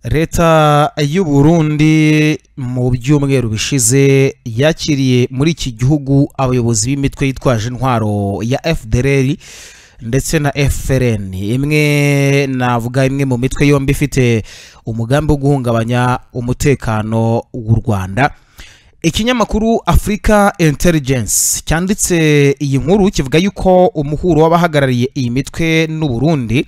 leta y'uburundi mu byumweru bishize yakiriye muri iki gihugu abayobozi b'imitwe yitwaje intwaro ya fdr ndetse na frn imwe navuga imwe mu mitwe yombi ifite umugambi wo guhungabanya umutekano w'u rwanda ikinyamakuru africa intelligence cyanditse iyi nkuru kivuga yuko umuhuro w'abahagarariye iyi mitwe n'u Burundi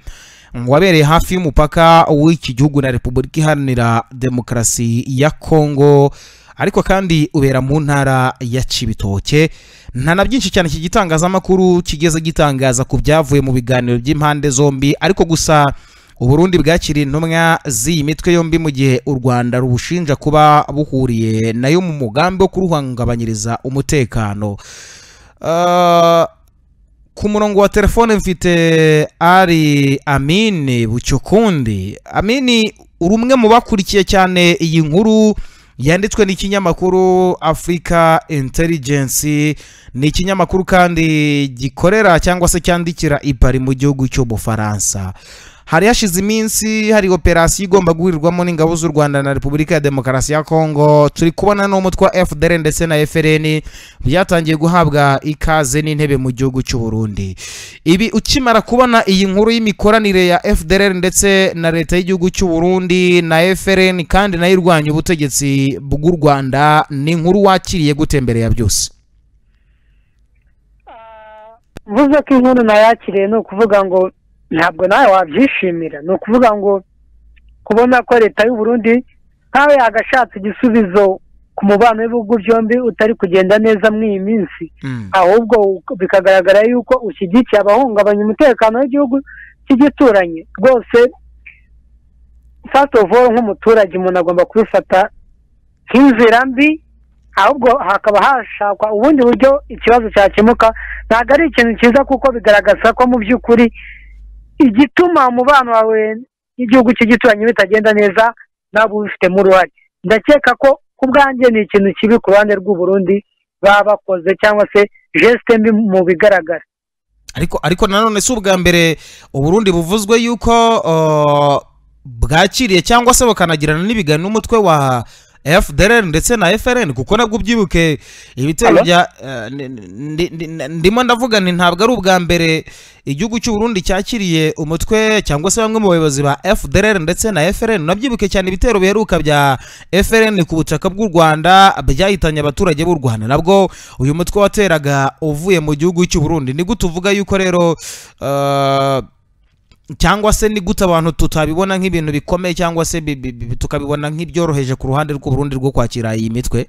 wabereye hafi y'umupaka w'iki gihugu na repubulika iharanira demokarasi ya kongo ariko kandi ubera mu ntara ya cibitoke nta na byinshi cyane iki gitangazamakuru kigeze gitangaza ku byavuye mu biganiro by'impande zombi ariko gusa uburundi bwakiriye intumwa z'iyi mitwe yombi mu gihe u rwanda rubushinja kuba buhuriye nayo mu mugambi wo kuruhungabanyiriza umutekano Uh, ku murongo wa telefone mfite ari amini bucyukundi amini uri umwe mu bakurikiye cyane iyi nkuru yanditswe n'ikinyamakuru africa intelligence ni ikinyamakuru kandi gikorera cyangwa se cyandikira ipari mu gihugu cy'ubufaransa hari hashize iminsi hari operasiyo igomba guhurirwamo n'ingabo z'u rwanda na repubulika ya demokarasi ya kongo turi kubona n'umutwe wa fdr ndetse na frn byatangiye guhabwa ikaze n'intebe mu gihugu cy'u Burundi ibi ukimara kubona iyi nkuru y'imikoranire ya fdr ndetse na leta y'igihugu cy'u Burundi na frn kandi nayo irwanya ubutegetsi bw'u rwanda ni inkuru wakiriye gutemberera byose mvuze ko inkuru nayakiriye ni ukuvuga ngo ntabwo nawe wabyishimira ni ukuvuga ngo kubona ko leta y'u Burundi nkawe yagashatse igisubizo ku mubano w'ibihugu byombi utari kugenda neza muri iyi minsi ahubwo bikagaragara yuko ushyigikiye abahungabanya umutekano w'igihugu cy'igituranyi rwose fasitovu nk'umuturage umuntu agomba kubifata nk'inzira mbi ahubwo hakaba hashakwa ubundi buryo ikibazo cyakemuka ntabwo ari ikintu cyiza kuko bigaragaza ko mu by'ukuri igituma umubano wawe n'igihugu cy'igituranyi bitagenda neza ntabwo ubifitemo uruhare ndakeka ko ku bwanjye ni ikintu kibi ku ruhande rw'uburundi baba bakoze cyangwa se jesite mbi mu bigaragara ariko ariko nanone si ubwa mbere uburundi buvuzwe yuko uh, bwakiriye cyangwa se bukanagirana n'ibiganiro n'umutwe wa FDLR ndetse na FRN kuko nabwo ubyibuke ibitero Alo? bya eh, ni- ni- ni- ni- ndimo ndavuga nti ntabwo ari ubwa mbere igihugu cy'u Burundi cyakiriye umutwe cyangwa se bamwe mu bayobozi ba FDLR ndetse na FRN nabyibuke cyane ibitero biheruka bya FRN ku butaka bw'u Rwanda byahitanye abaturage b'u Rwanda nabwo uyu mutwe wateraga uvuye mu gihugu cy'u Burundi ni gute uvuga yuko rero eh, cyangwa se ni gute abantu tutabibona nk'ibintu bikomeye cyangwa se bi- bi- bi- tukabibona nk'ibyoroheje ku ruhande rw'uburundi rwo kwakira iyi mitwe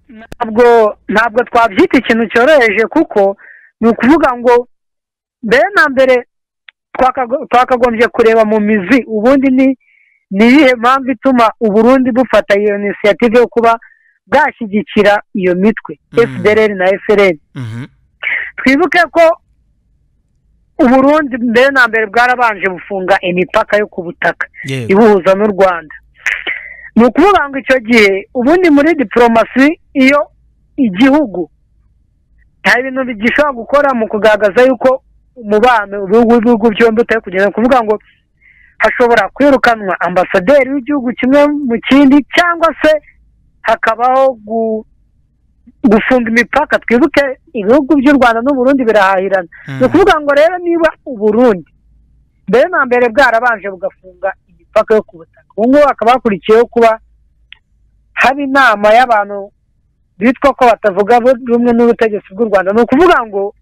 ntabwo ntabwo twabyita ikintu cyoroheje kuko ni ukuvuga ngo mbere na mbere twakago- twakagombye kureba mu mizi ubundi ni ni iyihe mpamvu ituma uburundi bufata iyo inisiyative yo kuba bwashyigikira iyo mitwe Mhm. fdr na frn twibuke ko uburundi mbere na mbere bwarabanje bufunga imipaka yo ku butaka yego ibuhuza n'u rwanda ni ukuvuga ngo icyo gihe ubundi muri diporomasi iyo igihugu nta bintu bigishobora gukora mu kugaragaza yuko umubano ibihugu ibihugu byombi utari kugenda ni ukuvuga ngo hashobora kwirukanwa ambasaderi w'igihugu kimwe mu kindi cyangwa se hakabaho gu- gufunga imipaka twibuke ibihugu by'u rwanda n'uburundi birahahirana ni ukuvuga ngo rero niba uburundi mbere na mbere bwarabanje bugafunga imipaka yo ku butaka ubu ngubu hakaba hakurikiyeho kuba haba inama y'abantu bitwa ko batavuga bu- rumwe n'ubutegetsi bw'u rwanda ni ukuvuga ngo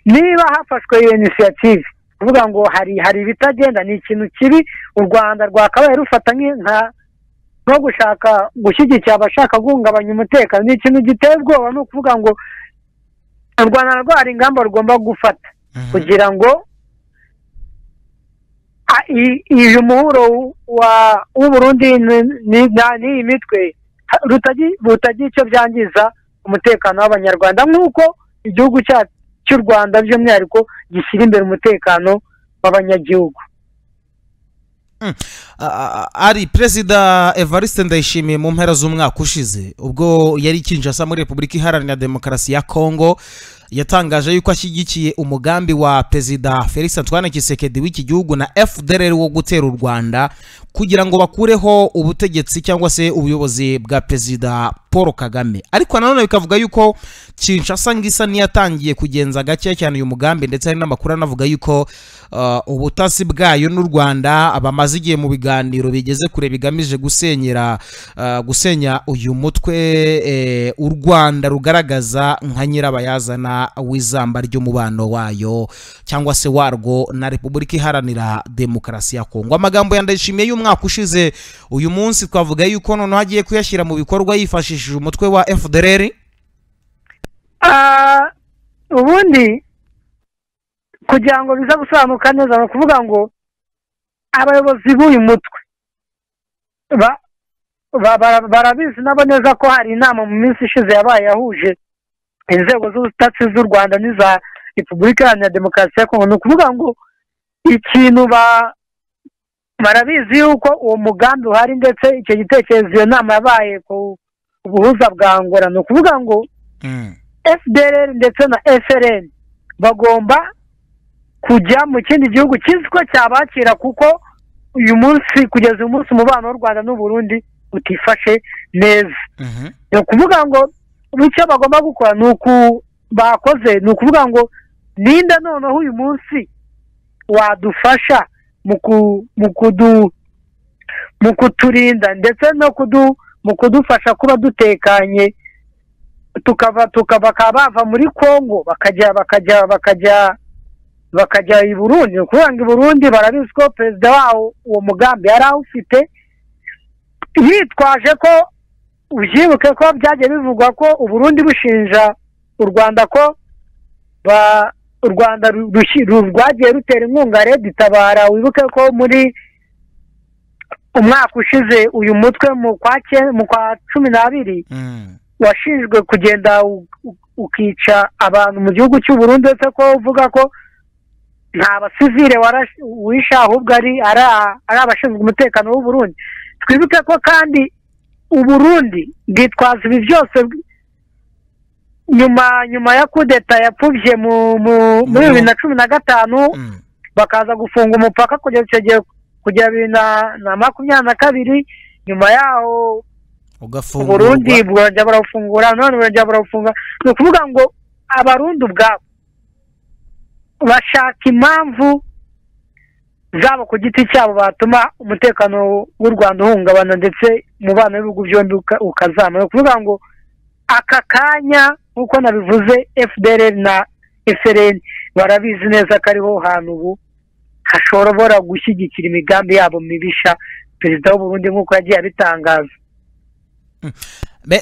niba hafashwe iyo inisiyative kuvuga ngo hari hari ibitagenda ni ikintu kibi u rwanda rwakabaye rufata nk'i- nka nko gushaka gushyigikira abashaka guhungabanya umutekano ni ikintu giteye ubwoba ni ukuvuga ngo u rwanda narwo hari ingamba rugomba gufata kugira ngo a- i- uyu muhuro wa w'uburundi ni- ni- na- n'iyi mitwe ha- rutagi- butagira icyo byangiza umutekano w'abanyarwanda nk'uko igihugu cya- cy'u rwanda by'umwihariko gishyira imbere umutekano w'abanyagihugu A- a- ari perezida evariste ndayishimiye mu mpera z'umwaka ushize ubwo yari kinshasa muri repubulika iharanira demokarasi ya kongo yatangaje yuko ashyigikiye umugambi wa perezida felix antoine kisekedi w'iki gihugu na fdr wo gutera u rwanda kugira ngo bakureho ubutegetsi cyangwa se ubuyobozi bwa perezida paul kagame ariko nanone bikavuga yuko kinshasa ngisa niyatangiye kugenza gake cyane uyu mugambi ndetse hari n'amakuru anavuga yuko uh, ubutasi bwayo n'u rwanda bamaze igihe mu biganiro bigeze kure bigamije gusenyera uh, gusenya uyu mutwe eh, u rwanda rugaragaza nka nyirabayazana w'izamba ry'umubano wayo cyangwa se warwo na repubulika iharanira demokarasi ya kongo amagambo ya ndayishimiye y'umwaka ushize uyu munsi twavuga yuko noneho agiye kuyashyira mu bikorwa yifashishije umutwe wa fdr Ah, ubundi kugira ngo biza gusobanuka neza ni ukuvuga ngo abayobozi b'uyu mutwe ba- ba- bara- barabizi nabo neza ko hari inama mu minsi ishize yabaye yahuje inzego z'ubutasi z'u rwanda n'iza repubulika iharanira demokarasi ya kongo ni ukuvuga ngo ikintu ba- barabizi yuko uwo mugambi uhari ndetse icyo gitekerezo iyo nama yabaye ku buhuza bwa ngora ni ukuvuga ngo mm. fdr ndetse na frn bagomba kujya mu kindi gihugu kizi ko cyabakira kuko uyu munsi kugeza uyu munsi umubano w'u rwanda n'uburundi utifashe neza Mhm. ni ukuvuga ngo icyo bagomba gukora ni uku bakoze ni ukuvuga ngo ninde noneho uyu munsi wadufasha mu ku- mu kudu mu kuturinda ndetse no kudu mu kudufasha kuba dutekanye tukava tukaba bakaba bava muri kongo bakajya bakajya bakajya bakajya i burundi ni ukuvuga ngo i burundi barabizi ko perezida wawo uwo mugambi yari awufite yitwaje ko ubyibuke ko byagiye bivugwa ko uburundi bushinja u rwanda ko ba- u rwanda ru- rushi- ru- rwagiye rutera inkunga redi itabara wibuke ko muri umwaka ushize uyu mutwe mu kwa cye- mu kwa cumi n'abiri Mm. washinjwe kugenda u- u- ukica abantu mu gihugu cy'u Burundi uretse ko uvuga ko nta basivile warash- wishe ahubwo ari ari a- ari abashinzwe umutekano w'u Burundi twibuke ko kandi u Burundi bwitwaza ibi byose bw- nyuma nyuma ya kudeta yapfubye mu mu- muri bibiri na cumi na gatanu Mm. bakaza gufunga umupaka kugeza icyo gihe kugera bibiri na- na makumyabiri na kabiri nyuma yaho uburundi ugafungurwa burongera burawufungura none burongera burawufunga ni ukuvuga ngo abarundi ubwabo bashaka impamvu zabo ku giti cyabo batuma umutekano w'u rwanda uhungabana ndetse umubano w'ibihugu byombi uka- ukazamara ni ukuvuga ngo aka kanya nk'uko nabivuze fdr na frn barabizi neza ko ariho hantu ubu hashobora gushyigikira imigambi yabo mibisha perezida w'uburundi nk'uko yagiye abitangaza Be-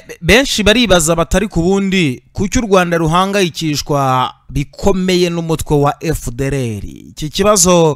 be- benshi baribaza batari ku bundi kuki u rwanda ruhangayikishwa bikomeye n'umutwe wa fdr iki kibazo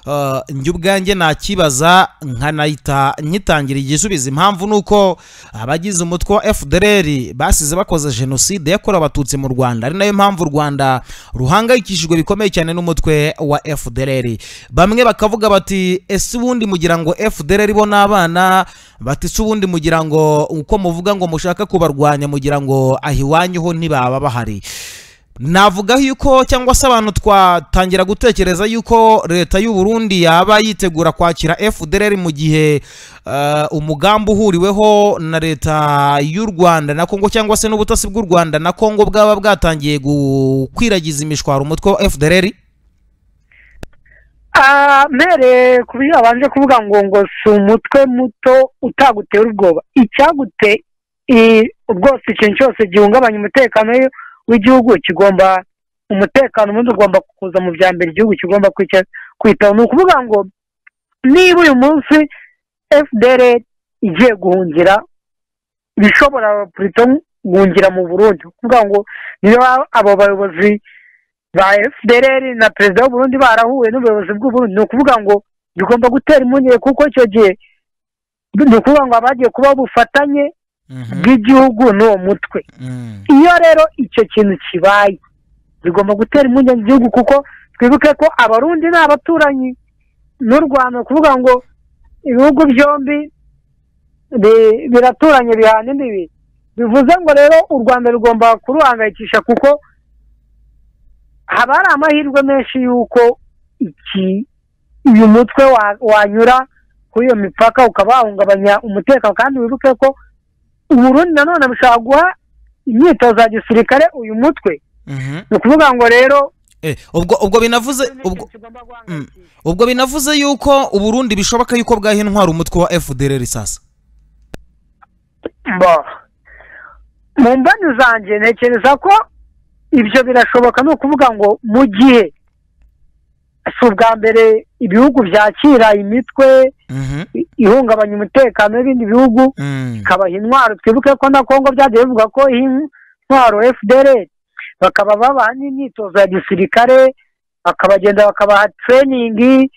uh, njye ubwanjye nakibaza nkanahita nyitangira igisubizo impamvu ni uko abagize umutwe wa fdr basize bakoze jenoside yakorewe abatutsi mu rwanda ari nayo mpamvu u rwanda ruhangayikishijwe bikomeye cyane n'umutwe wa fdr bamwe bakavuga bati ese ubundi mugira ngo fdr bo ni abana bati se ubundi mugira ngo uko muvuga ngo mushaka kubarwanya mugira ngo aho iwanyu ho ntibaba bahari navuga yuko cyangwa se abantu twatangira gutekereza yuko leta y'u Burundi yaba yitegura kwakira FDLR mu gihe eh, umugambi uhuriweho na leta y'u Rwanda na Kongo cyangwa se n'ubutasi bw'u Rwanda na Kongo bwaba bwatangiye gukwiragiza imishwaro umutwe wa FDLR Ah, mere ku byo babanje kuvuga ngo ngo si umutwe muto utagutera ubwoba icyagute i- rwose ikintu cyose gihungabanya umutekano w'i- w'igihugu kigomba umutekano ubundi ugomba kuza mu bya mbere igihugu kigomba kwica- kwitaho ni ukuvuga ngo niba uyu munsi fdr igiye guhungira bishobora purito guhungira mu burundi ni ukuvuga ngo niba abo bayobozi ba fdr na perezida w'uburundi barahuye n'ubuyobozi bw'uburundi ni ukuvuga ngo bigomba gutera impungenge kuko icyo gihe ni ukuvuga ngo abagiye kuba ubufatanye bw'igihugu n'uwo mutwe iyo rero icyo kintu kibaye bigomba gutera impungenge igihugu kuko twibuke ko abarundi ni abaturanyi n'u rwanda ni ukuvuga ngo ibihugu byombi bi- biraturanye bihana imbibi bivuze ngo rero u rwanda rugomba kuruhangayikisha kuko haba hari amahirwe menshi y'uko iki uyu mutwe wa- wanyura kuri iyo mipaka ukaba wahungabanya umutekano kandi wibuke ko uburundi nanone bushobora guha imyitozo ya gisirikare uyu mutwe Mhm. ni ukuvuga ngo rero Eh, ubwo ubwo binavuze ubwo Mm. ubwo binavuze yuko uburundi bishoboka yuko bwahinwara umutwe wa fdr sasa Bo. mu mboni zanjye ntekereza ko ibyo birashoboka ni ukuvuga ngo mu gihe si ubwa mbere ibihugu byakira imitwe Mhm. i- ihungabanya umutekano w'ibindi bihugu Mm. ikabaha intwaro twibuke ko na kongo byagiye bivuga ko iyi ntwaro fdr bakaba babaha n'imyitozo ya gisirikare bakabagenda bakabaha tereyiningi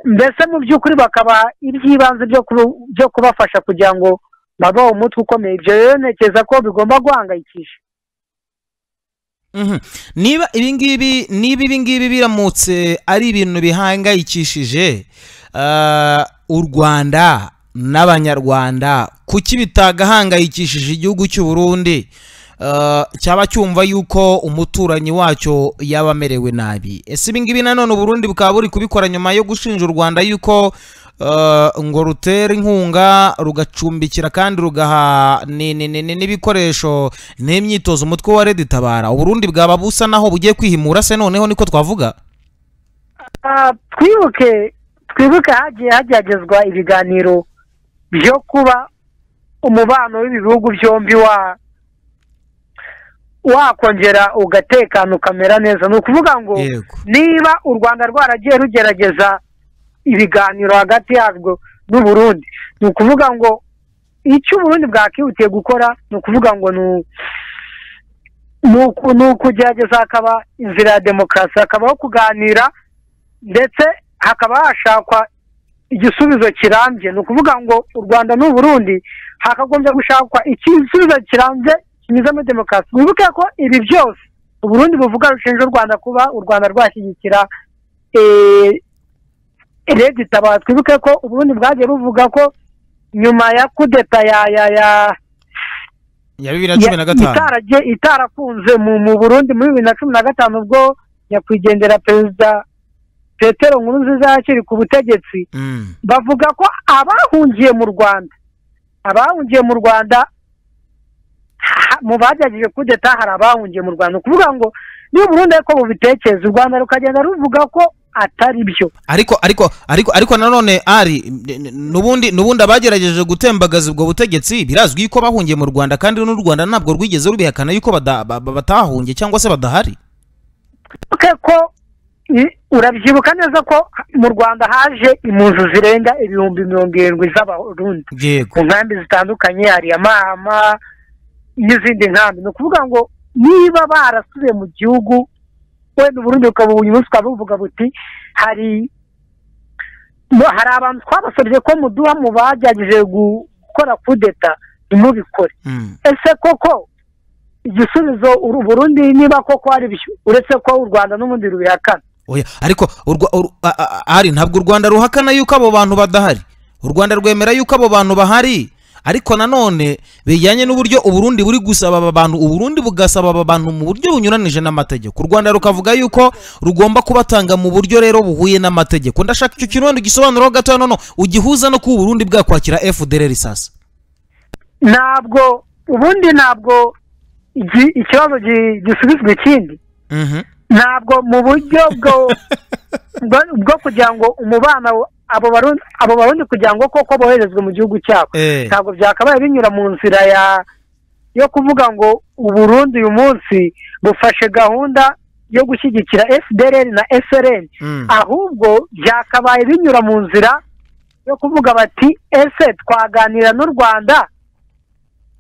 mbese mu by'ukuri bakabaha iby'ibanze byo kuba- byo kubafasha kugira ngo babeho umutwe ukomeye ibyo rero ntekereza ko bigomba guhangayikisha Mhm. niba ibingibi niba ibingibi biramutse ari ibintu bihangayikishije ah, u rwanda n'abanyarwanda kuki bitagahangayikishije igihugu cy'u burundi Ah, cyaba cyumva yuko umuturanyi wacyo yaba amerewe nabi ese ibingibi nanone uburundi bukaba buri kubikora nyuma yo gushinja u rwanda yuko ah, ngo rutera inkunga rugacumbikira kandi rugaha ni- ni- ni- ni- n'ibikoresho n'imyitozo umutwe wa redi tabara uburundi bwaba busa naho bugiye kwihimura se noneho niko twavuga Ah, twibuke twibuke hagiye hageragezwa ibiganiro byo kuba umubano w'ibi bihugu byombi wa wakongera ugatekana ukamera neza ni ukuvuga ngo yego niba u rwanda rwaragiye rugerageza ibiganiro hagati yarwo n'u Burundi ni ukuvuga ngo icyo uburundi bwakihutiye gukora ni ukuvuga ngo ni u- ni uku- ni ukugerageza hakaba inzira ya demokarasi hakabaho kuganira ndetse hakaba hashakwa igisubizo kirambye ni ukuvuga ngo u rwanda n'u Burundi hakagombye gushakwa igisubizo kirambye kinyuze muri demokarasi wibuke ko ibi byose uburundi buvuga rushinja u rwanda kuba u rwanda rwashyigikira eh, redi tabara twibuke ko uburundi bwagiye buvuga ko nyuma ya kudeta ya ya ya ya bibiri na cumi na gatanu itaragiye itarakunze mu mu burundi muri bibiri na cumi na gatanu ubwo nyakwigendera perezida petero nkurunziza yakiri ku butegetsi Mm. bavuga ko abahungiye mu rwanda abahungiye mu rwanda ha- mu bagerageje kudeta hari abahungiye mu rwanda ni ukuvuga ngo niba uburundi ariko bubitekereza u rwanda rukagenda ruvuga ko atari byo ariko ariko ariko ariko nanone ari n- n- nubundi nubundi abagerageje gutembagaza ubwo butegetsi birazwi yuko bahungiye mu rwanda kandi n'u rwanda ntabwo rwigeze rubihakana yuko bada- ba- ba- batahungiye cyangwa se badahari twibuke ko i- urabyibuka neza ko mu rwanda haje impunzi zirenga ibihumbi mirongo irindwi z'abarundi yego ku nkambi zitandukanye hari amahama n'izindi nkambi ni ukuvuga ngo niba barasubiye mu gihugu wenda uburundi bukaba uyu munsi bukaba buvuga buti hari no- hari abantu twabasabye ko muduha mu bagerageje gu- gukora kudeta ntimubikore Mm. ese koko igisubizo uru- Burundi niba koko ari byo uretse ko u rwanda n'ubundi rubihakana oya ariko u Rwa- u- a- a- ari ntabwo u rwanda ruhakana yuko abo bantu badahari u rwanda rwemera yuko abo bantu bahari ariko nanone bijyanye n'uburyo uburundi buri gusaba aba bantu uburundi bugasaba aba bantu mu buryo bunyuranije n'amategeko u rwanda rukavuga yuko rugomba kubatanga mu buryo rero buhuye n'amategeko ndashaka icyo kintu wenda ugisobanuraho gato nono ugihuza no kuba uburundi bwakwakira fdr sasa ntabwo ubundi ntabwo igi- ikibazo gi- gisubizwa ikindi Mhm. ntabwo mu buryo bwo bwo- bwo kugira ngo umubano wa- abo barundi abo barundi kugira ngo koko boherezwe mu gihugu cyabo Eh, ntabwo byakabaye binyura mu nzira ya yo kuvuga ngo uburundi uyu munsi bufashe gahunda yo gushyigikira fdr na srn mm. ahubwo byakabaye binyura mu nzira yo kuvuga bati ese twaganira n'u rwanda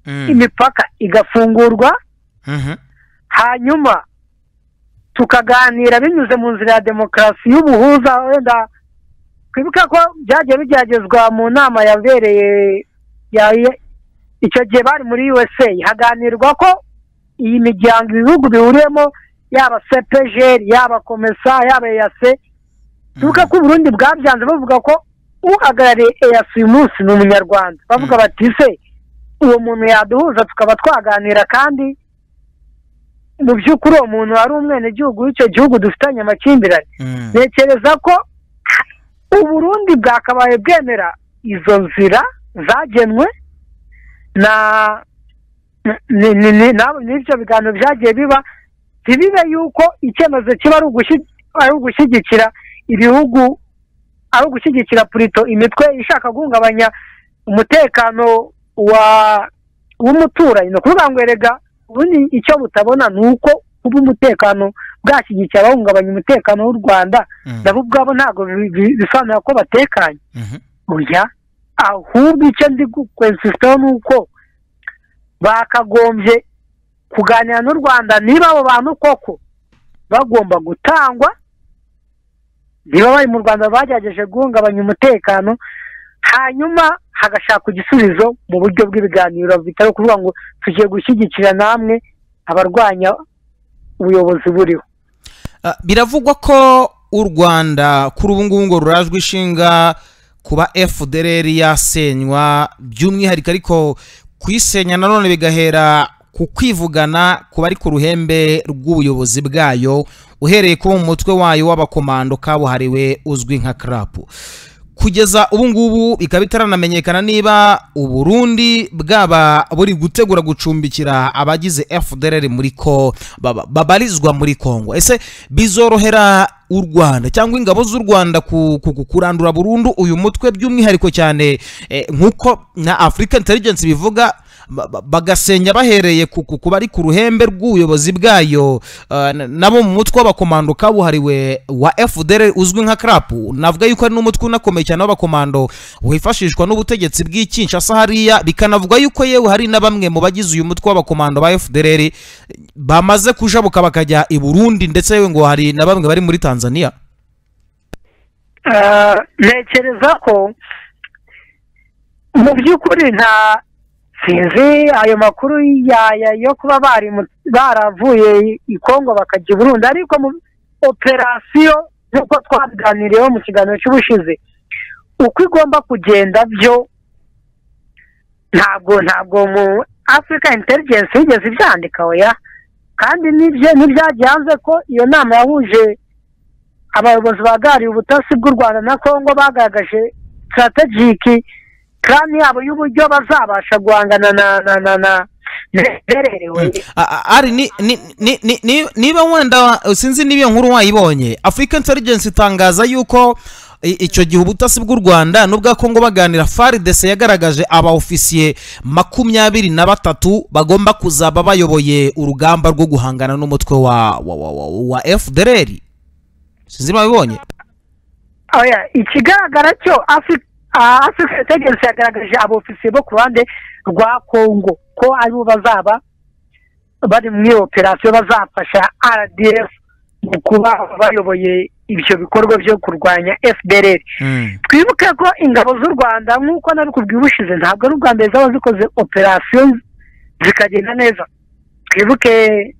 Mm. imipaka igafungurwa Mhm. hanyuma tukaganira binyuze mu nzira ya demokarasi y'ubuhuza wenda twibuka ko byagiye bigeragezwa mu nama yabereye ya- ya- icyo gihe bari muri usa haganirwa ko iyi miryango ibihugu bihuriyemo yaba cepegeri yaba komesa yaba eyase twibuka ko uburundi bwabyanze bavuga ko uhagarariye eyase uyu munsi ni umunyarwanda bavuga Mm. bati se uwo muntu yaduhuza tukaba twaganira kandi mu by'ukuri uwo muntu wari umwenegihugu w'icyo gihugu dufitanye amakimbirane Mm. ntekereza ko uburundi bwakabaye bwemera izo nzira zagenwe na ni- ni- ni- na- n'ibyo biganiro byagiye biba ntibibe yuko icyemezo kiba ari ugushi- ari ugushyigikira ibihugu ari ugushyigikira purito imitwe ishaka guhungabanya umutekano wa w'umuturanyi ni ukuvuga ngo erega ubundi icyo butabona ni uko kuba umutekano bwashyigikiye abahungabanya umutekano w'u rwanda Mm. nabo ubwabo ntabwo bi- bi- bisobanura ko batekanye Mhm. oya ahubwo icyo ndi kwensisitaho ni uko bakagombye kuganira n'u rwanda niba abo bantu koko bagomba gutangwa niba bari mu rwanda bagerageje guhungabanya umutekano hanyuma hagashakwa igisubizo mu buryo bw'ibiganiro bitari ukuvuga ngo tugiye gushyigikira namwe abarwanya ubuyobozi buriho Ah, biravugwa ko u rwanda kuri ubu ngubu ngo rurajwe ishinga kuba fdrr yasenywa by'umwihariko ariko kuyisenya nanone bigahera ku kwivugana kuba ari ku ruhembe rw'ubuyobozi bwayo uhereye kuba mu mutwe wayo w'abakomando kabuhariwe uzwi nka karapu kugeza ubu ngubu bikaba bitaranamenyekana niba uburundi bwaba buri gutegura gucumbikira abagize fdrr muri ko baba- babarizwa muri kongo ese bizorohera u rwanda cyangwa ingabo z'u rwanda ku- ku- ku- kurandura burundu uyu mutwe by'umwihariko cyane eh, nk'uko na africa intelligence bivuga ba- ba- bagasenya bahereye ku ku- kuba ari ku ruhembe rw'ubuyobozi bwayo ah, na- nabo mu mutwe w'abakomando kabuhariwe wa fdr uzwi nka krapu navuga yuko ari n'umutwe unakomeye cyane w'abakomando wifashishwa n'ubutegetsi bw'ikinshasa hariya bikanavugwa yuko yewe hari na bamwe mu bagize uyu mutwe w'abakomando ba fdr bamaze kujabuka bakajya i burundi ndetse yewe ngo hari na bamwe bari muri tanzania Eh, ntekereza ko mu by'ukuri nta sinzi ayo makuru yaya yo kuba bari mu- baravuye i- i kongo bakajya i burundi ariko mu operasiyo nk'uko twabiganiriyeho mu kiganiro cy'ubushize uko igomba kugenda byo ntabwo ntabwo mu afurika intelligence yigeze ibyandika oya kandi n'ibyo- n'ibyagiye hanze ko iyo nama yahuje abayobozi bahagarariye ubutasi bw'u rwanda na kongo bagaragaje sitarategiki karani yabo y'uburyo bazabasha guhangana na na na na bererewe A- a- ari ni- ni- ni- ni- ni- niba wenda sinzi niba iyo nkuru wayibonye africa intelligence itangaza yuko i- icyo gihe ubutasi bw'u rwanda n'ubwa kongo baganira faridese yagaragaje abaofisiye makumyabiri na batatu bagomba kuzaba bayoboye urugamba rwo guhangana n'umutwe wa, wa, wa, wa, wa fdr sinzi niba wabibonye oya ikigaragara cyo afurika tegeko yagaragaje abofisiye bo ku ruhande rwa kongo ko aribo bazaba bari muri iyo operasiyo bazafasha rdf mu kuba bayoboye ibyo bikorwa byo kurwanya fdr Mm. twibuke ko ingabo z'u rwanda nk'uko nabikubwiye ubushize ntabwo ari ubwa mbere zaba zikoze operasiyo zikagenda neza twibuke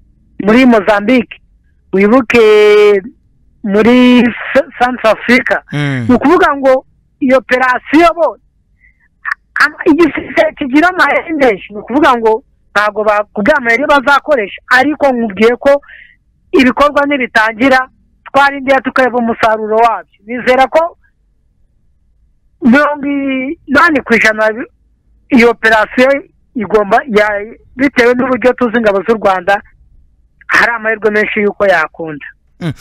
muri mozambique wibuke muri sansi afurika Mm. ni ukuvuga ngo iyo operasiyo bo ama- igisirikare kigira amahera menshi ni ukuvuga ngo ntabwo bakubwira amayeri bazakoresha ariko nkubwiye ko ibikorwa nibitangira twarindiye tukareba umusaruro wabyo nizera ko mirongo inani ku ijana bi- iyo operasiyo igomba ya- bitewe n'uburyo tuzi ingabo z'u rwanda hari amahirwe menshi y'uko yakunda Mm.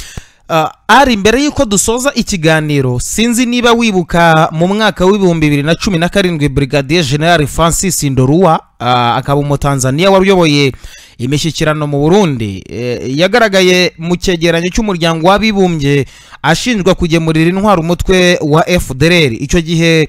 Ah, ari mbere y'uko dusoza ikiganiro sinzi niba wibuka mu mwaka w'ibihumbi bibiri na cumi na karindwi brigadier general francis ndorua ah, akaba umutanzaniya wari uyoboye imishyikirano mu burundi eh, yagaragaye mu cyegeranyo cy'umuryango w'abibumbye ashinjwa kugemurira intwaro umutwe wa fdr icyo gihe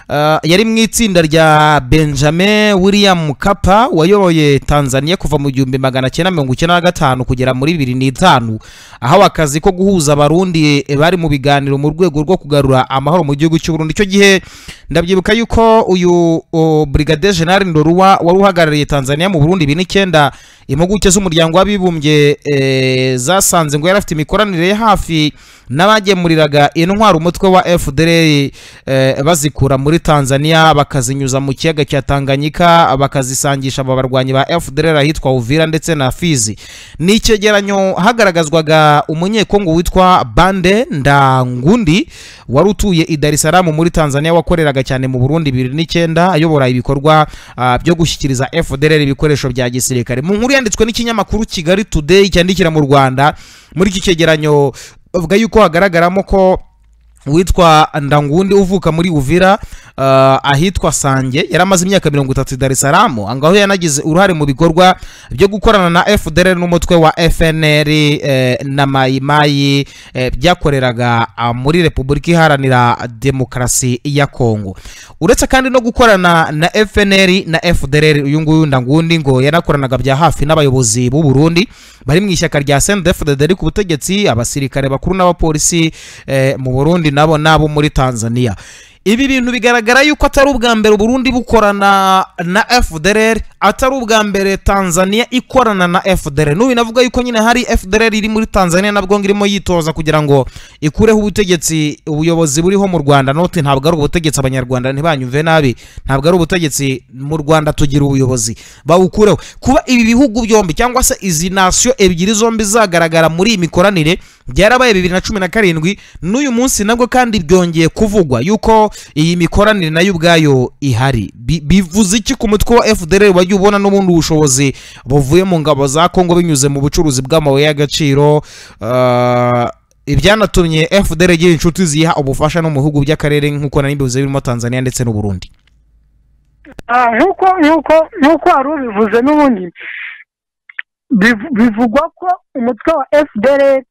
ah, yari mu itsinda rya benjamin william kapa wayoboye tanzania kuva mu gihumbi magana cyenda mirongo icyenda na gatanu kugera muri bibiri n'itanu ahawe akazi ko guhuza abarundi bari mu biganiro mu rwego rwo kugarura amahoro mu gihugu cy'uburundi icyo gihe ndabyibuka yuko uyu o, brigadier general ndoruwa wari uhagarariye tanzania mu burundi bibiri n'icyenda impuguke z'umuryango w'abibumbye eh, zasanze ngo yari afite imikoranire ye hafi n'abagemuriraga intwaro umutwe wa fdr eh, bazikura muri tanzania bakazinyuza mu kiyaga cya tanganyika bakazisangisha aba barwanyi ba fdr ahitwa uvira ndetse na fizi ni icyegeranyo hagaragazwaga umunyekongo witwa bande ndangundi wari utuye i dar es salaam muri tanzania wakoreraga cyane mu burundi bibiri n'icyenda ayobora ibikorwa ah, byo gushyikiriza fdr ibikoresho bya gisirikare mu nkuru yanditswe n'ikinyamakuru kigali today cyandikira mu rwanda muri iki cyegeranyo bavuga yuko hagaragaramo ko witwa ndangundi uvuka muri uvira ah, ahitwa sange yari amaze imyaka mirongo itatu i dar es salaam angaho yanagize uruhare mu bikorwa byo gukorana na fdr n'umutwe wa fnr eh, na mayimayi eh, byakoreraga ah, muri repubulika iharanira demokarasi ya kongo uretse kandi no gukorana na fnr na fdr uyu nguyu ndangundi ngo yanakoranaga bya hafi n'abayobozi b'u burundi bari mu ishyaka rya sndfdd ku butegetsi abasirikare bakuru n'abapolisi eh, mu burundi nabo nabo muri tanzania ibi bintu bigaragara yuko atari ubwa mbere uburundi bukorana na fdr atari ubwa mbere tanzania ikorana na fdr n'ubu navuga yuko nyine hari fdr iri muri tanzania nabwo ngo irimo yitoza kugira ngo ikureho ubutegetsi ubuyobozi buriho mu rwanda noti ntabwo ari ubutegetsi abanyarwanda ntibanyumve nabi ntabwo ari ubutegetsi mu rwanda tugira ubuyobozi bawukureho kuba ibi bihugu byombi cyangwa se izi nasiyo ebyiri zombi zagaragara muri iyi mikoranire byarabaye bibiri na cumi na karindwi n'uyu munsi nabwo kandi byongeye kuvugwa yuko iyi mikoranire nayo ubwayo ihari Bi- bivuze iki ku mutwe wa fdr wajya ubona n'ubundi ubushobozi buvuye mu ngabo za kongo binyuze mu bucuruzi bw'amabuye y'agaciro Ah, ibyanatumye fdr igira inshuti ziha ubufasha no mu bihugu by'akarere nk'uko nari mbivuze birimo tanzania ndetse n'uburundi Ah, nk'uko nk'uko nk'uko wari ubivuze n'ubundi biv- bivugwa ko umutwe wa fdr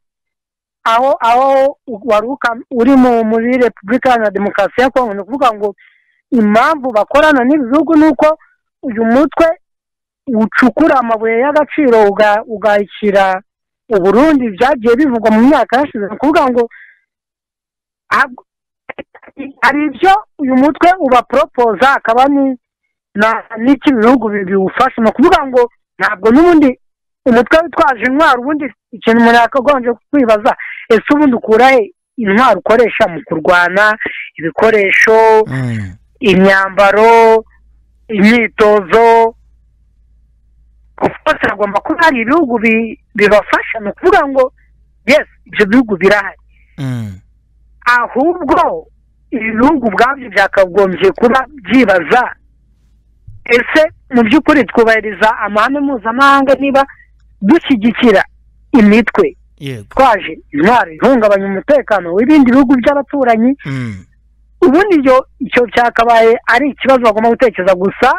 aho aho wari uka- uri mu muri repubulika iharanira demokarasi ya kongo ni ukuvuga ngo impamvu bakorana n'ibihugu ni uko uyu mutwe ucukura amabuye y'agaciro uga- ugayishyira uburundi byagiye bivugwa mu myaka yashize ni ukuvuga ngo hab- hari ibyo uyu mutwe ubaporopoza akaba ni na- n'iki bihugu bi- biwufasha ni ukuvuga ngo ntabwo n'ubundi umutwe witwaje intwaro ubundi ikintu umuntu yakagombye kwibaza ese ubundi ukura he intwaro ukoresha mu kurwana ibikoresho imyambaro imyitozo rwose hagomba kuba hari ibihugu bi- bibafasha ni ukuvuga ngo yes ibyo bihugu birahari ahubwo ibihugu ubwabyo byakagombye kuba byibaza ese mu by'ukuri twubahiriza amahame mpuzamahanga niba dushyigikira imitwe yego twaje intwaro ihungabanya umutekano w'ibindi bihugu by'abaturanyi ubundi ibyo icyo cyakabaye ari ikibazo bagomba gutekereza gusa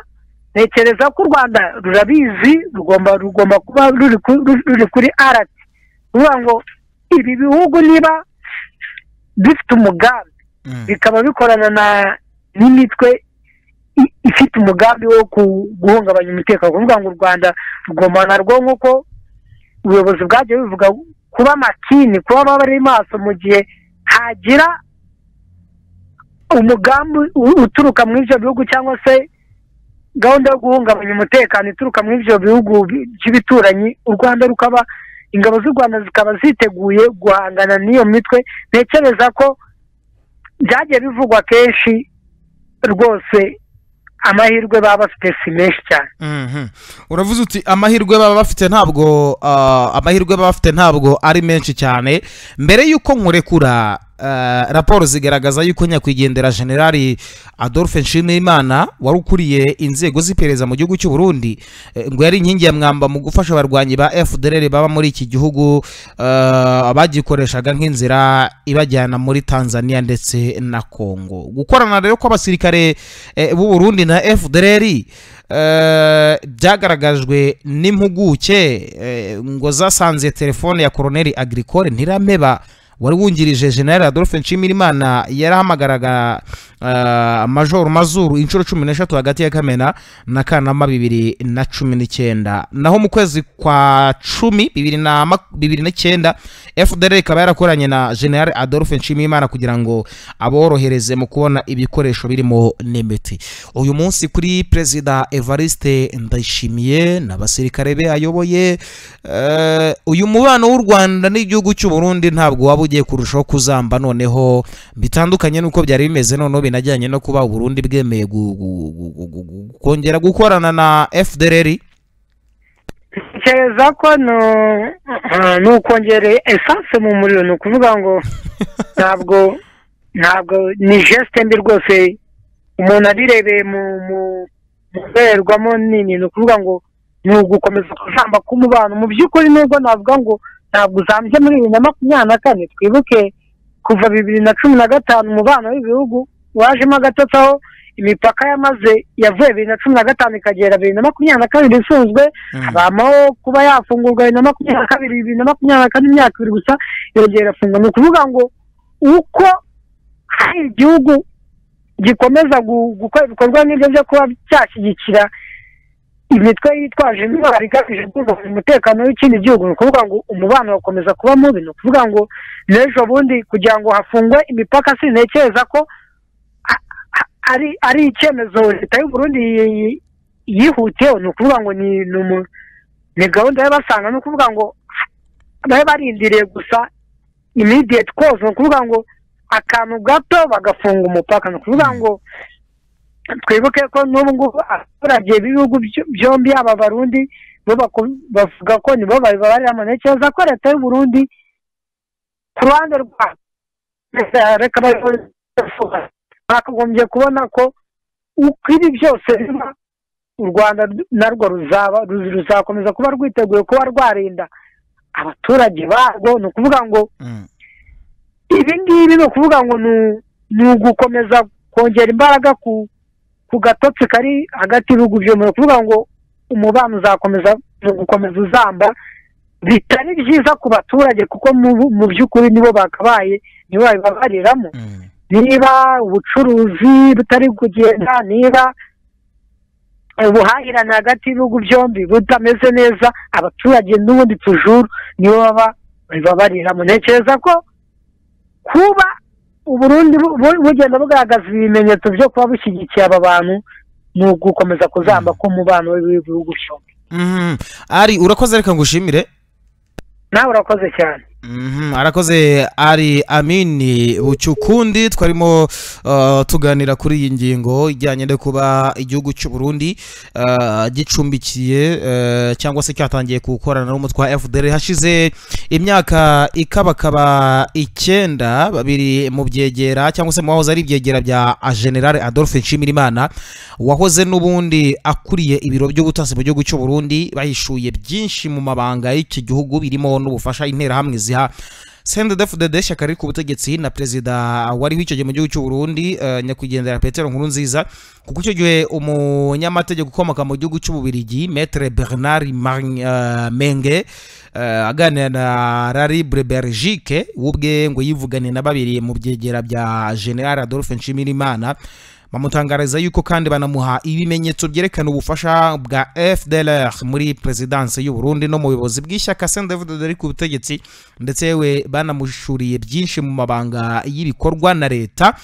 ntekereza ko u rwanda rurabizi rugomba rugomba kuba ruri ku- ruri- ruri kuri arati ruvuga ngo ibi bihugu niba bifite umugambi bikaba bikorana na n'imitwe i- ifite umugambi wo ku- guhungabanya umutekano kuvuga ngo u rwanda rugomba narwo nk'uko ubuyobozi bwagiye buvuga kuba makini kuba baba bari maso mu gihe hagira umugambi u- uturuka muri ibyo bihugu cyangwa se gahunda yo guhungabanya umutekano ituruka muri ibyo bihugu bi- by'ibituranyi u rwanda rukaba ingabo z'u rwanda zikaba ziteguye guhangana n'iyo mitwe ntekereza ko byagiye bivugwa kenshi rwose amahirwe baba bafite si menshi cyane Mhm. uravuze uti amahirwe baba bafite ntabwo ah, amahirwe baba bafite ntabwo ari menshi cyane mbere y'uko nkurekura ah, raporo zigaragaza yuko nyakwigendera generali adolphe nshimiyimana wari ukuriye inzego z'iperereza mu gihugu cy'u burundi eh, ngo yari inkingi ya mwamba mu gufasha abarwanyi ba fdr baba muri iki gihugu ah, bagikoreshaga nk'inzira ibajyana muri tanzania ndetse na kongo gukorana rero kw'abasirikare eh, b'u burundi na fdr Eh, byagaragajwe n'impuguke eh, ngo zasanze telefone ya koroneri agricole ntirameba wari wungirije general adolphe nshimirimana yarahamagaraga majoro mazuru inshuro cumi n'eshatu hagati ya kamena na kanama bibiri na cumi n'icyenda naho mu kwezi kwa cumi bibiri na mak- bibiri n'icyenda fdr ikaba yarakoranye na general adolphe nshimirimana kugira ngo aborohereze mu kubona ibikoresho birimo n'imiti uyu munsi kuri perezida evariste ndayishimiye n'abasirikare be ayoboye eh, uyu mubano w'u rwanda n'igihugu cy'u burundi ntabwo waba ugiye kurushaho kuzamba noneho bitandukanye n'uko byari bimeze noneho binajyanye no kuba u burundi bwemeye gu- gu- gu- gu- gu- gu- kongera gukorana na fdr ntekereza ko ni- eh, ni ukongereye esanse mu muriro ni ukuvuga ngo ntabwo ntabwo ni jesite mbi rwose umuntu abirebeye mu mu mu ndorerwamo nini ni ukuvuga ngo ni ugukomeza kujamba k'umubano mu by'ukuri nubwo navuga ngo ntabwo uzambye muri bibiri na makumyabiri na kane twibuke kuva bibiri na cumi na gatanu umubano w'ibihugu wajemo agatotsi aho imipaka yamaze yavuye bibiri na cumi na gatanu ikagera bibiri na makumyabiri na kabiri isunzwe habaho kuba yafungurwa bibiri na makumyabiri na kabiri bibiri na makumyabiri na kane imyaka ibiri gusa yongera irafungwa ni ukuvuga ngo uko hari igihugu gikomeza gu- gukora ibikorwa nk'ibyo byo kuba cyashyigikira imitwe yitwaje intwaro igamije kubungabunga umutekano w'ikindi gihugu ni ukuvuga ngo umubano ugakomeza kuba mubi ni ukuvuga ngo n'ejo bundi kugira ngo hafungwe imipaka sintekereza ko a- a- ari ari icyemezo leta y'u Burundi yi- yi- yihutiyeho ni ukuvuga ngo ni ni umu- ni gahunda y'abasanga ni ukuvuga ngo bari barindiriye gusa immediate cause ni ukuvuga ngo akantu gato bagafunga umupaka ni ukuvuga ngo twibuke ko n'ubu ngubu abaturage b'ibihugu byo- byombi yaba abarundi bo baku- bavuga ko nibo babibabariramo ntekereza ko leta y'u Burundi ku ruhande rwa reka babivuga bakagombye kubona ko uko ibi byose biba u rwanda narwo ruzaba ruzi- ruzakomeza kuba rwiteguye kuba rwarinda abaturage barwo ni ukuvuga ngo Mm, ibi ngibi ni ukuvuga ngo ni- ni ugukomeza kongera imbaraga ku ku gatotsi kari hagati y'ibihugu byombi ni ukuvuga ngo umubano uzakomeza ni ugukomeza uzamba bitari byiza ku baturage kuko mu- mu by'ukuri nibo bakabaye nibo babibabariramo mm. niba ubucuruzi butari kugenda niba ubuhahirane hagati y'ibihugu byombi butameze neza abaturage n'ubundi tujuru nibo baba babariramo ntekereza ko kuba uburundi bu- bu- bugenda bugaragaza ibimenyetso byo kuba bushyigikiye aba bantu ni ugukomeza kuzamba k'umubano w'ibihugu byombi Mhm. ari urakoze reka ngushimire nawe urakoze cyane Mhm, arakoze ari amini bucyukundi twarimo uh, tuganira kuri iyi ngingo ijyanye no kuba igihugu cy'u Burundi uh, gicumbikiye uh, cyangwa se cyatangiye gukorana n'umutwe wa FDR hashize imyaka ikabakaba icyenda babiri mu byegera cyangwa se mu wahoze ari ibyegera bya General Adolphe Nshimirimana wahoze n'ubundi akuriye ibiro by'ubutasi mu gihugu cy'u Burundi bahishuye byinshi mu mabanga y'iki gihugu birimo n'ubufasha interahamwe ziha CNDD-FDD ishyaka riri ku butegetsi na perezida wari wicaye mu gihugu cy'u Burundi eh, nyakwigendera Petero Nkurunziza kuko icyo gihe umunyamategeko ukomoka mu gihugu cy'ububirigi Maître Bernard Mar- eh, Menge eh, aganira na Raribre Belgique ubwe ngo yivugane na babiri mu byegera bya General Adolphe Nshimirimana bamutangariza yuko kandi banamuha ibimenyetso byerekana ubufasha bwa FDLR muri perezidanse y'u Burundi no mu buyobozi bw'ishyaka CNDD-FDD riri ku butegetsi ndetse yewe banamushuriye byinshi mu mabanga y'ibikorwa na leta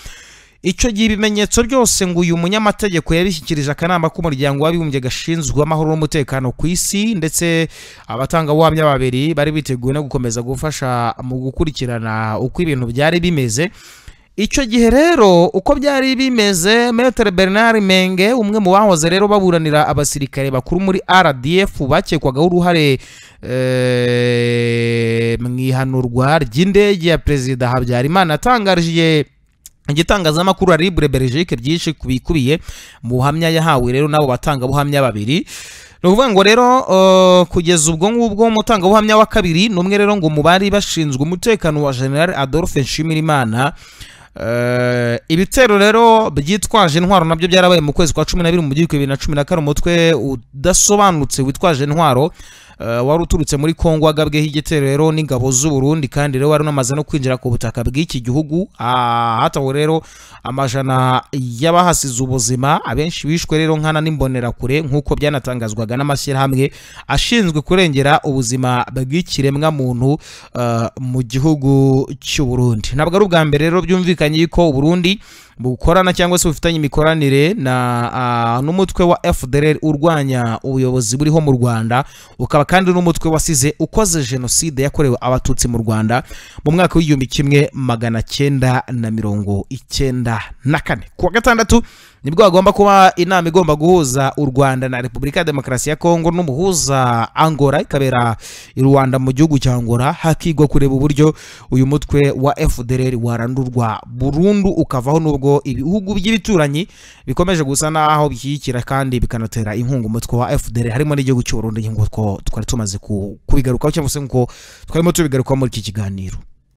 icyo gihe ibimenyetso byose ngo uyu munyamategeko yabishyikirije akanama k'umuryango w'abibumbye gashinzwe amahoro n'umutekano ku isi ndetse abatangabuhamya babiri bari biteguye no gukomeza gufasha mu gukurikirana uko ibintu byari bimeze icyo gihe rero uko byari bimeze metere bernard menge umwe mu bahoze rero baburanira abasirikare bakuru muri rdf bakekwagaho uruhare eh, mu ihanurwa ry'indege ya perezida habyarimana atangarije igitangazamakuru ya libre belgique byinshi kubikubiye mu buhamya yahawe rero n'abo batangabuhamya babiri ni ukuvuga ngo rero eh, kugeza ubwo ngubwo umutangabuhamya wa kabiri ni umwe rero ngo mu bari bashinzwe umutekano wa general adolphe nshimirimana Eh, ibitero rero byitwaje intwaro nabyo byarabaye mu kwezi kwa cumi n'abiri mu gihugu bibiri na cumi na kane umutwe udasobanutse witwaje intwaro eh, wari uturutse muri kongo agabweho igitero rero n'ingabo z'u Burundi kandi rero wari unamaze no kwinjira ku butaka bw'iki gihugu Ah, hatawe rero amajana y'abahasize ubuzima abenshi bishwe rero nkana n'imbonerakure nk'uko byanatangazwaga n'amashyirahamwe ashinzwe kurengera ubuzima bw'ikiremwa muntu eh, mu gihugu cy'u Burundi ntabwo ari ubwa mbere rero byumvikanye yuko u Burundi bukorana cyangwa se bufitanye imikoranire na ah, n'umutwe wa FDLR urwanya ubuyobozi buriho mu Rwanda ukaba kandi n'umutwe wasize ukoze jenoside yakorewe abatutsi mu Rwanda mu mwaka w'igihumbi kimwe magana cyenda na mirongo icyenda na kane ku wa gatandatu nibwo hagomba kuba inama igomba guhuza u Rwanda na Repubulika ya Demokarasi ya Kongo n'umuhuza Angola ikabera i Rwanda mu gihugu cya Angola hakigwa kureba uburyo uyu mutwe wa FDLR warandurwa burundu ukavaho nubwo ibihugu by'ibituranyi bikomeje gusa naho bishyigikira kandi bikanatera inkunga umutwe wa FDLR harimo n'igihugu cy'u Burundi nk'uko twari tumaze ku- kubigarukaho cyangwa se nk'uko twarimo tubigarukaho muri iki kiganiro